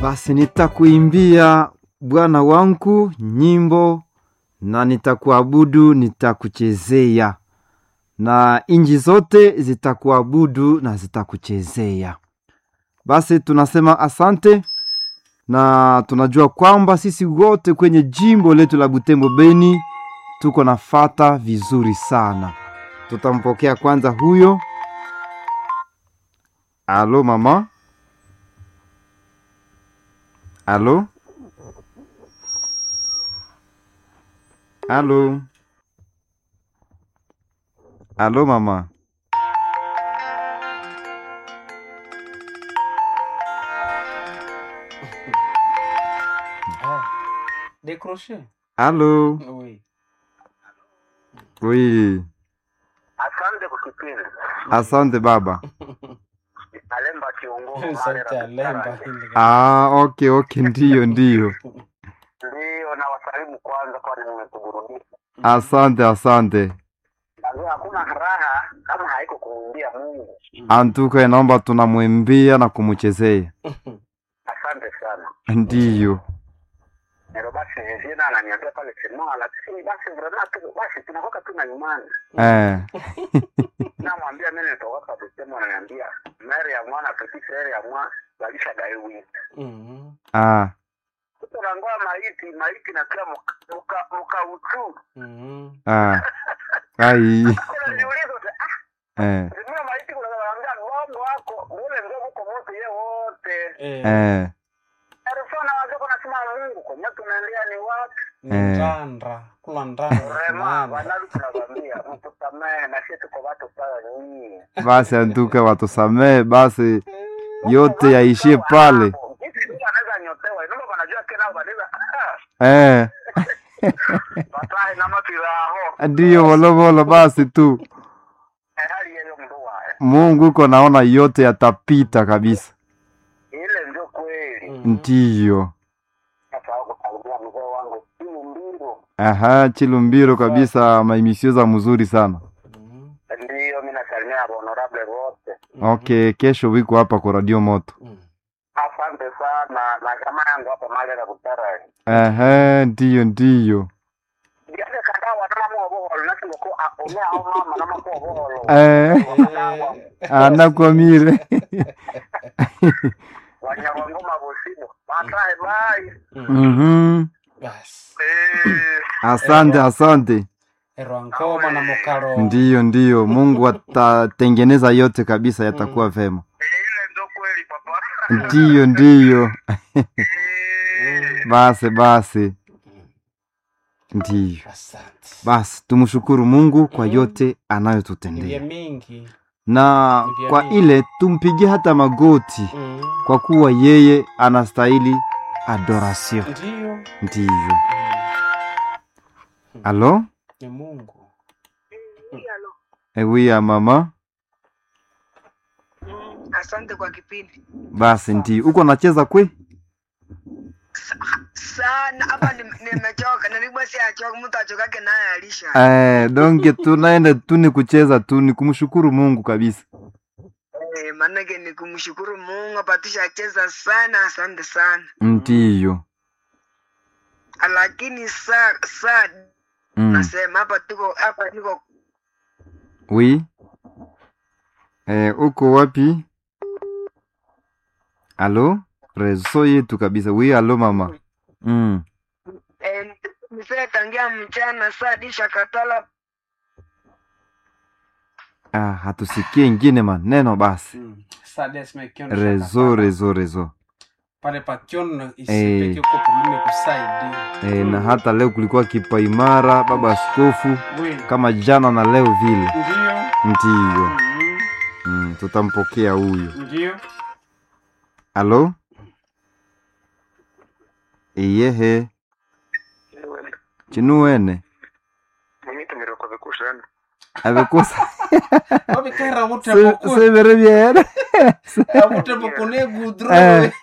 Basi nitakuimbia Bwana wangu nyimbo na nitakuabudu, nitakuchezea na inji zote zitakuabudu na zitakuchezea. Basi tunasema asante, na tunajua kwamba sisi wote kwenye jimbo letu la Butembo Beni tuko na fata vizuri sana. Tutampokea kwanza huyo. Alo mama, alo, alo, alo mama. Ah, décroché. Alo, Oui. oui, Asante kwa kipindi. asante baba. Alemba kiungo Sauti ya lemba hili. Ah, okay, okay, ndiyo, ndiyo. Ndio na wasalimu kwanza, kwani nimekuburudisha. Asante, asante. Najua hakuna raha kama haiko kumwimbia Mungu. Antuka inaomba tunamwimbia na kumuchezea. Asante sana. Ndiyo. Nero basi Jena ananiambia pale sema, lakini basi vrema tu basi tunakoka tu na imani. Eh. Namwambia mimi nitoka kusema, ananiambia meri ya mwana petit frere ya mwana balisha daiwi. Mhm. Ah. Tunaangoa maiti maiti na kila muka muka, muka utu. Mhm. Ah. Ai. Kuna niulizo ah Eh. Zimia maiti kuna wanaambia ng'ombe wako ule ndio uko moto ye wote. Eh, Eh. Arifana wazako nasema Mungu kwa nyoto tunaendea ni wapi? ni Eh. ndandra. Kula ndandra. Rema tunaenda. wanalu tunawaambia mtusamee na sisi tuko watu sawa nyinyi. Basi antuka watusamee basi yote yaishie pale. Hizi ndio anaweza nyotewa. Ndio wanajua kena wanaweza. Eh. Batae na mapiraho. Ndiyo volovolo basi tu. Hali hiyo mdoa. Mungu uko naona yote yatapita kabisa. Ile ndio kweli. Mhm. Ndiyo. Sasa kusalimia mzee wangu simu mbilo. Aha, Chilumbiro kabisa maimisio za mzuri sana. Mhm. Ndio mimi nasalimia honorable wote. Okay, kesho wiko hapa kwa Radio Moto. Mhm. Asante sana na jamaa yangu hapa mali na kutara. Aha, ndiyo ndiyo. Ndiye kada wana mu oboholo nasi ngoko akonya au mama na mako oboholo. Eh. Anakwamire. Wanyama ngoma bosido. Batae bye. Mhm. Mhm. Basi. Eh. Asante, asante. Erwankoma na mukaro. Ndiyo, ndiyo. Mungu atatengeneza yote kabisa, yatakuwa vema. Ile ndo kweli papa. Ndiyo, ndiyo. Eh. Basi, basi. Ndiyo. Asante. Basi tumshukuru Mungu kwa yote Ni vya anayotutendea, mingi. na Ni vya kwa mingi. ile tumpigie hata magoti, Mhm. kwa kuwa yeye anastahili adoration. Ndiyo. Ndiyo. Mhm. Alo, Ni Mungu. ewi ya mama. Asante kwa kipindi Basi ndiyo, uko nacheza kwe? sana. Hapa nim- nimechoka, nilikuwa si achoka, mtu achokake naye alisha. Eh, donge tunaenda tu ni kucheza tu, ni kumshukuru Mungu kabisa. Eh, maanake ni kumshukuru Mungu apatisha cheza sana, asante sana. Ndiyo. Lakini saa saa Mm. nasema hapa tuko hapa niko Oui. Eh, uko wapi? Alo? Rezo yetu kabisa. Oui, alo mama. Mm. eh, nisee tangia mchana saa disha katala Ah, hatusikie ingine maneno basi. Mhm. Sades mekiona Rezo, shakapala. rezo, rezo. Pale pakiona Eh. isipeke uko probleme kusaidia. Eh, na hata leo kulikuwa kipaimara baba askofu Oui. kama jana na leo vile. Ndiyo. Ndiyo. Mhm. Mm, tutampokea huyo. Ndiyo. Alo? Iyehe. Chinuwene. Mimi tumiroko vikushana. Abekosa. Wabikera wote Se- boku. Severe bien. Wote boku ne gudro. Eh.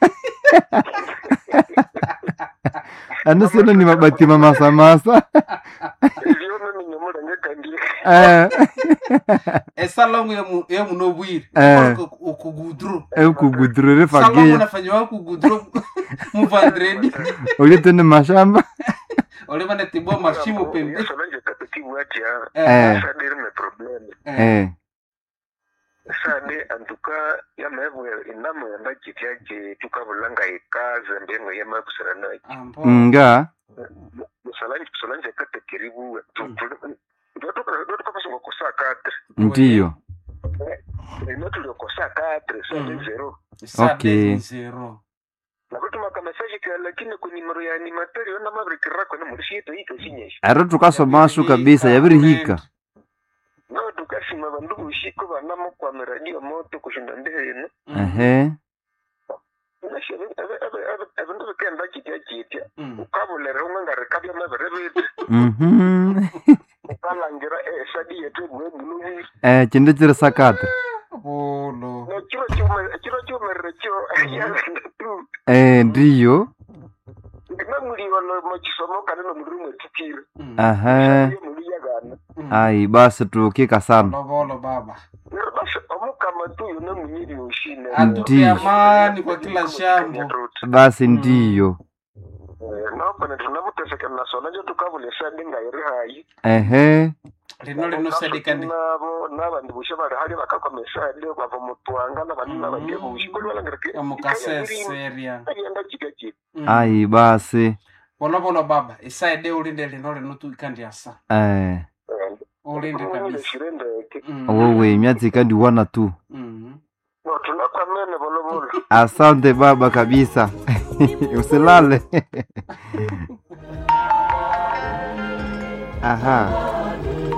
Anasema ni mabati mamasamasa. Ndio mimi ni mmoja nyeka ndiye. Eh. esalamu emu emu no bwire Eh. ukugudru Ekugudurire salamu fageya. nafanywa kugudru muvandredi ulitende mashamba olivane tibwa mashimo pembe Solange kapetibu ati ya Eh. sade irime probleme eh sade antuka yamevwe inamo yamba chityaje tukabulanga ikaze mbengo yamakusira nayo ambo nga Solange Solange katekiribu ndotukapasonga kosa katre ndiyo ino tuliokosa katre sade Mm. zero Okay. zero nakutuma kamesaje ka lakini ku nimero ya animateur yona mavirikirako na mulishito ito sinyesha aro tukasomasu kabisa yabirihika no tukasima bandu bushiko banamo kwa radio moto kushinda ndeheno ehe nashe ebindu bikenda kitya kitya Mm. ukabulere ungangarikabya mabere bitu mhm ukalangira esadi yetu ebwebulubi eh chinde chiri sakata bolo nekiro kiro kiumerere kyo yagenda tu eh ndiyo ndinamuliyolo mukisomo kandi nomuliri mwetutire Mm. aha muli yagana Mm. ai basi tukika sana bolo bolo baba nero basi omukama tu yona munyiri ushine atupe Ndiyo. amani kwa kila shambo basi ndiyo nokone tunamuteseka nasona njo tukabula esadi ngairi hayi ehe lino linosadikani nabo n'abandi bushe bari hari bakakoma esadi bava mu twanga n'abandi Mhm. n'abandi bushe kuri balangirike omukaseseria agenda kigaki ai basi bolo bolo baba isaide ulinde lino lino tuikandiasa eh ulinde kabisa shirendeke Mm. wowe myatsi kandiwana tu Mm. tunakwamene bolobolo asante baba kabisa usilale aha